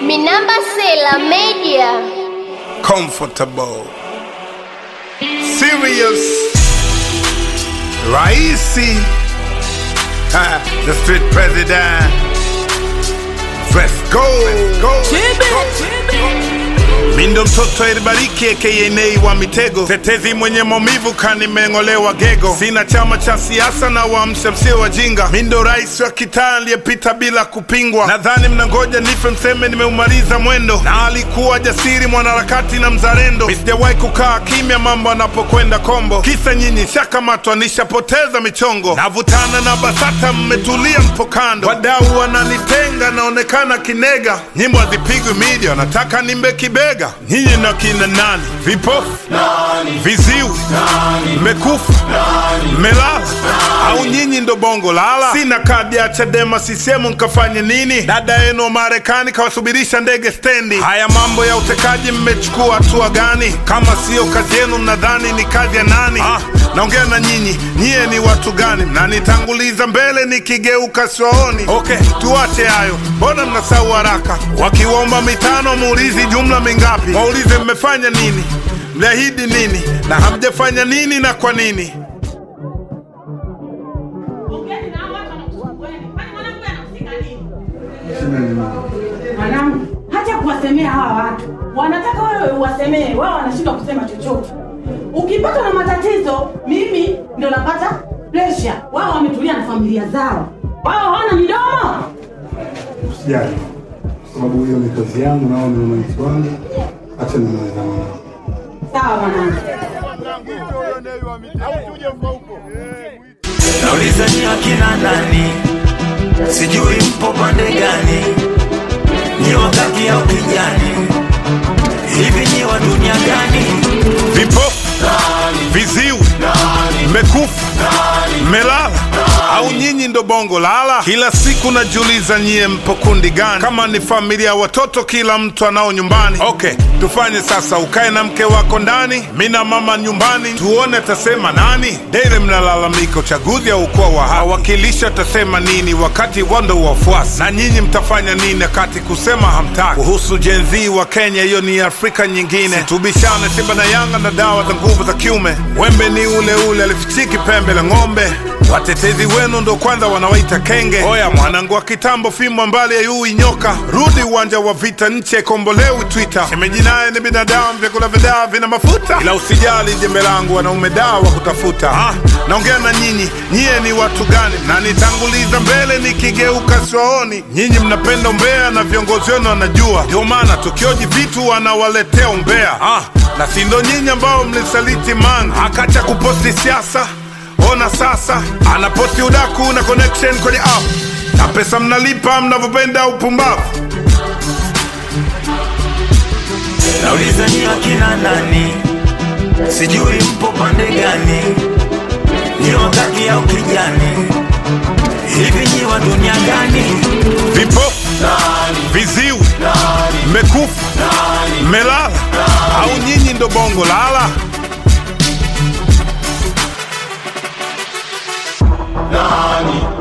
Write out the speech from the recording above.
Minamba Sela Media. comfortable, serious, Raisi, ha, the street president. Let's go, go. Mindo mtoto elibariki aka Nei wa mitego, tetezi mwenye maumivu kanimeng'olewa gego. Sina chama cha siasa na waamsha msio wajinga. Mindo rais wa kitaa aliyepita bila kupingwa. Nadhani mnangoja nife mseme nimeumaliza mwendo, na alikuwa jasiri mwanaharakati na mzalendo. Mi sijawahi kukaa kimya mambo anapokwenda kombo, kisa nyinyi shakamatwa nishapoteza michongo. Navutana na BASATA mmetulia mpo kando, wadau wananitenga naonekana kinega. Nyimbo hazipigwi media, nataka nimbe kibega. Nyinyi na kina nani? Vipofu viziwi, mmekufa mmelala, au nyinyi ndo bongo lala? Sina kadi ya Chadema sisemu nkafanye nini? Dada yenu wa Marekani kawasubirisha ndege stendi. Haya mambo ya utekaji mmechukua hatua gani? Kama siyo kazi yenu, mnadhani ni kazi ya nani? Ah, naongea na nyinyi, nyie ni watu gani? Mnanitanguliza mbele nikigeuka siwaoni. Okay, tuache hayo, mbona mnasahau haraka? Wakiwaomba mitano muulizi jumla mingapi? Waulize mmefanya nini, mliahidi nini na hamjafanya nini na kwa nini? Ongeni na hao watu wanakusumbueni. Kwani mwanangu anahusika nini? Mwanangu, hacha kuwasemea hawa watu. Wanataka wewe uwasemee, wao wanashindwa kusema chochote. Ukipatwa na matatizo, mimi ndo napata pressure. Wao wametulia na familia zao. Wao hawana midomo. Usijali, kwa sababu hiyo ni kazi yangu na wao ni wananchi wangu. Acha nimalizane nao. Sawa mwanangu. Nauliza ni akina nani, sijui mpo pande gani, ni wakati au kijani, hivi ni wa dunia gani? Vipofu, viziwi, mmekufa, mmelala, au nyinyi ndo bongo lala? Kila siku najiuliza nyie mpo kundi gani? Kama ni familia ya watoto, kila mtu anao nyumbani. Okay, tufanye sasa, ukae na mke wako ndani, mi na mama nyumbani, tuone atasema nani. Dele mnalalamika uchaguzi au ukua wa hawakilisha atasema nini, wakati wando wafuasi na nyinyi mtafanya nini wakati kusema hamtaki? Kuhusu Gen Z wa Kenya, hiyo ni Afrika nyingine. Tubishane Simba na Yanga na dawa za nguvu za kiume. Wembe ni ule ule, alifichiki pembe la ng'ombe. Watetezi wenu ndo kwanza wanawaita kenge. Oya mwanangu wa kitambo, fimbo mbali ya yui nyoka, rudi uwanja wa vita, nchi haikombolewi Twitter. Shemeji naye ni binadamu, vyakula vya dawa vina mafuta, ila usijali jembe langu, wanaume dawa wa kutafuta. Ah, naongea na nyinyi, nyie ni watu gani? Na nitanguliza mbele nikigeuka siwaoni. Nyinyi mnapenda umbea na viongozi wenu wanajua, ndio maana tukioji vitu wanawaletea umbea. Ah, na si ndo nyinyi ambao mlisaliti Mange akacha kuposti siasa Ona sasa anaposti udaku na connection kwenye app na pesa mnalipa mnavyopenda upumbavu. Nauliza ni akina nani, sijui mpo pande gani, ni wakati au kijani, hivi ni wa dunia gani? Vipofu, viziwi, mmekufa, mmelala, au nyinyi ndo bongo lala? nani